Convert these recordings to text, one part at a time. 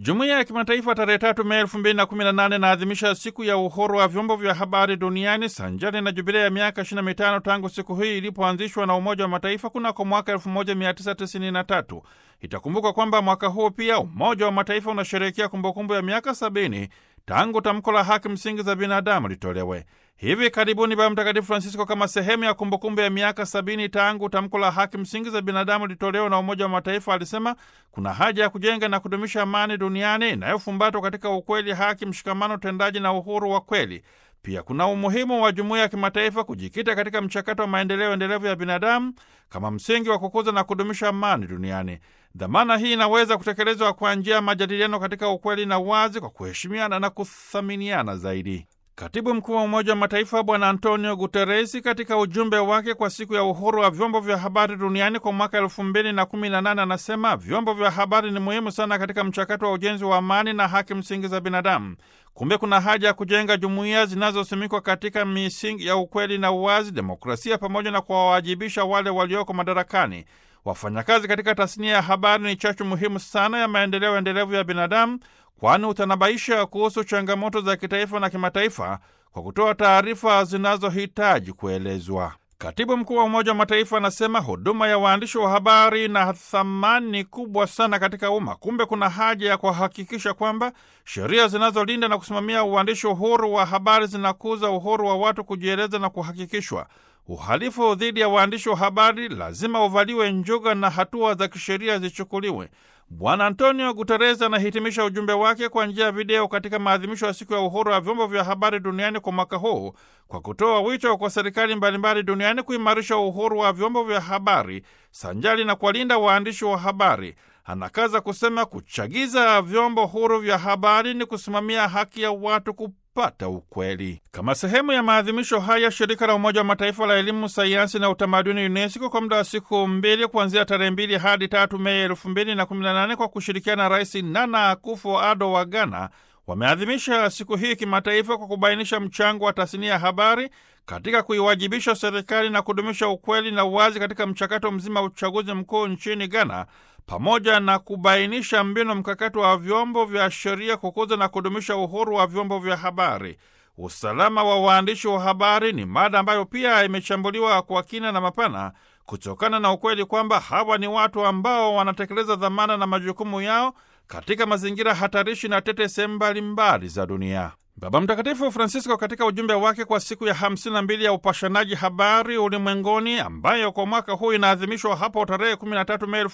Jumuiya ya kimataifa tarehe tatu Mei elfu mbili na kumi na nane inaadhimisha siku ya uhuru wa vyombo vya habari duniani sanjari na jubilia ya miaka ishirini na mitano tangu siku hii ilipoanzishwa na Umoja wa Mataifa kunako mwaka elfu moja mia tisa tisini na tatu. Itakumbuka kwamba mwaka huu pia Umoja wa Mataifa unasherehekea kumbukumbu ya miaka sabini tangu tamko la haki msingi za binadamu litolewe. Hivi karibuni Baba Mtakatifu Francisco, kama sehemu ya kumbukumbu ya miaka sabini tangu tamko la haki msingi za binadamu litolewe na Umoja wa Mataifa, alisema kuna haja ya kujenga na kudumisha amani duniani inayofumbatwa katika ukweli, haki, mshikamano, utendaji na uhuru wa kweli. Pia kuna umuhimu wa jumuiya ya kimataifa kujikita katika mchakato wa maendeleo endelevu ya binadamu kama msingi wa kukuza na kudumisha amani duniani. Dhamana hii inaweza kutekelezwa kwa njia ya majadiliano katika ukweli na uwazi, kwa kuheshimiana na kuthaminiana zaidi. Katibu mkuu wa Umoja wa Mataifa Bwana Antonio Guteresi katika ujumbe wake kwa siku ya uhuru wa vyombo vya habari duniani kwa mwaka elfu mbili na kumi na nane anasema vyombo vya habari ni muhimu sana katika mchakato wa ujenzi wa amani na haki msingi za binadamu. Kumbe kuna haja ya kujenga jumuiya zinazosimikwa katika misingi ya ukweli na uwazi, demokrasia, pamoja na kuwawajibisha wale walioko madarakani. Wafanyakazi katika tasnia ya habari ni chachu muhimu sana ya maendeleo endelevu ya binadamu, kwani utanabaisha kuhusu changamoto za kitaifa na kimataifa kwa kutoa taarifa zinazohitaji kuelezwa. Katibu mkuu wa Umoja wa Mataifa anasema huduma ya waandishi wa habari ina thamani kubwa sana katika umma. Kumbe kuna haja ya kuhakikisha kwamba sheria zinazolinda na kusimamia uandishi uhuru wa habari zinakuza uhuru wa watu kujieleza na kuhakikishwa. Uhalifu dhidi ya waandishi wa habari lazima uvaliwe njuga na hatua za kisheria zichukuliwe. Bwana Antonio Guterres anahitimisha ujumbe wake kwa njia ya video katika maadhimisho ya siku ya uhuru wa vyombo vya habari duniani kwa mwaka huu kwa kutoa wito kwa serikali mbalimbali duniani kuimarisha uhuru wa vyombo vya habari sanjali na kuwalinda waandishi wa habari. Anakaza kusema kuchagiza vyombo huru vya habari ni kusimamia haki ya watu kupata ukweli. Kama sehemu ya maadhimisho haya, shirika la Umoja wa Mataifa la elimu, sayansi na utamaduni UNESCO kwa muda wa siku mbili kuanzia tarehe mbili hadi tatu Mei elfu mbili na kumi na nane kwa kushirikiana na Rais Nana Akufo-Addo wa Ghana wameadhimisha siku hii kimataifa kwa kubainisha mchango wa tasnia ya habari katika kuiwajibisha serikali na kudumisha ukweli na uwazi katika mchakato mzima wa uchaguzi mkuu nchini Ghana, pamoja na kubainisha mbinu mkakati wa vyombo vya sheria kukuza na kudumisha uhuru wa vyombo vya habari. Usalama wa waandishi wa habari ni mada ambayo pia imechambuliwa kwa kina na mapana kutokana na ukweli kwamba hawa ni watu ambao wanatekeleza dhamana na majukumu yao katika mazingira hatarishi na tete sehemu mbalimbali za dunia. Baba Mtakatifu Francisco katika ujumbe wake kwa siku ya 52 ya upashanaji habari ulimwenguni ambayo kwa mwaka huu inaadhimishwa hapo tarehe 13 Mei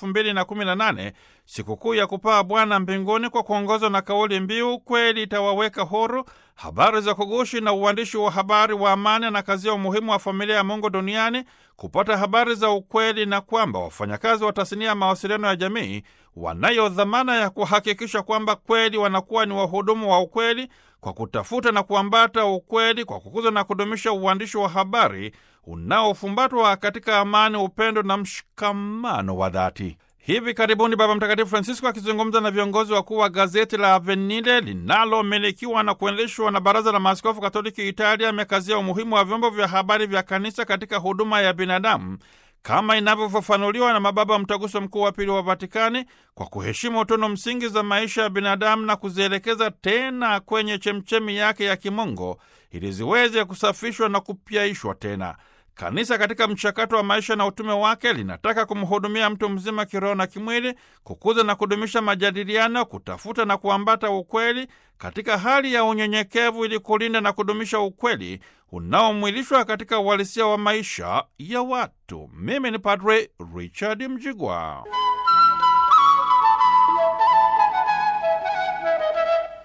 2018, sikukuu ya kupaa Bwana mbinguni, kwa kuongozwa na kauli mbiu kweli itawaweka huru, habari za kugushi na uandishi wa habari wa amani, na kazia umuhimu wa familia ya Mungu duniani kupata habari za ukweli, na kwamba wafanyakazi wa tasnia ya mawasiliano ya jamii wanayo dhamana ya kuhakikisha kwamba kweli wanakuwa ni wahudumu wa ukweli kwa kutafuta na kuambata ukweli, kwa kukuza na kudumisha uandishi wa habari unaofumbatwa katika amani, upendo na mshikamano wa dhati. Hivi karibuni Baba Mtakatifu Francisco akizungumza na viongozi wakuu wa gazeti la Avvenire linalomilikiwa na kuendeshwa na Baraza la Maaskofu Katoliki Italia, amekazia umuhimu wa vyombo vya habari vya kanisa katika huduma ya binadamu kama inavyofafanuliwa na mababa Mtaguso Mkuu wa Pili wa Vatikani, kwa kuheshimu utono msingi za maisha ya binadamu na kuzielekeza tena kwenye chemchemi yake ya kimungu ili ziweze kusafishwa na kupyaishwa tena. Kanisa katika mchakato wa maisha na utume wake linataka kumhudumia mtu mzima kiroho na kimwili, kukuza na kudumisha majadiliano, kutafuta na kuambata ukweli katika hali ya unyenyekevu, ili kulinda na kudumisha ukweli unaomwilishwa katika uhalisia wa maisha ya watu. Mimi ni Padre Richard Mjigwa.